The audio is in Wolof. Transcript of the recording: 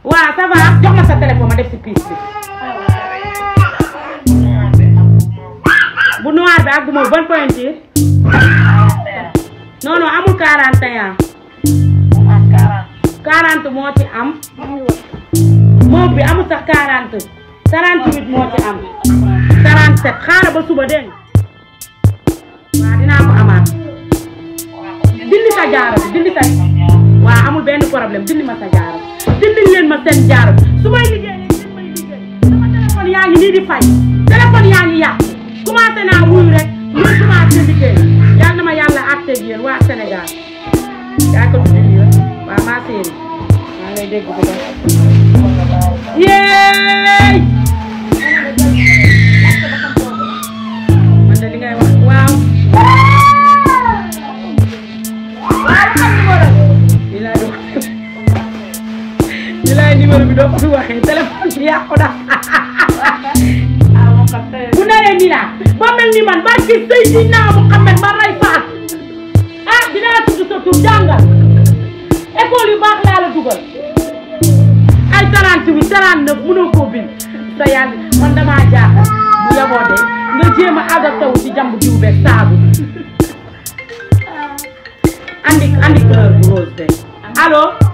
waaw ça va jox ma sa téléphone ma def si piis bi bu noir bi ak bu mauve ban pointure non non amul 41 40 moo ci am mauve bi amul sax 40 48 moo ci am 47 xaaral ba suba dégg nga waaw dinaa ko amaat dindi sa jaaro bi dindi sa waaw amul benn problème dindi ma sa jaaro dindi leen ma seen jaaro su may liggéey leen may liggéey sama téléphone yaa ngi nii di fay téléphone yaa ngi yàqu commencé naa wuyu rek ñu commencé liggéey yal na ma yàlla àtteeg yéen waa Sénégal yaa ko tuddi yoon waa maa séeri maa lay dégg bu baax yéey man de li ngay wax waaw li laay wax li laay numéro bi doo ko fi waxee téléphone bi yàqu na bu naree nii laa ba mel ni man barki Seydina Muhammad ma ray faat ah dinaa tudd sa tur jàngal école yu baax laa la dugal ay 38 39 mënoo koo bind sa yàlla man damaa jaaxal bu yaboo de nga jéem a adapté wu ci jàmb jiw beeg saabu andi andi couleur bu rose beeg allo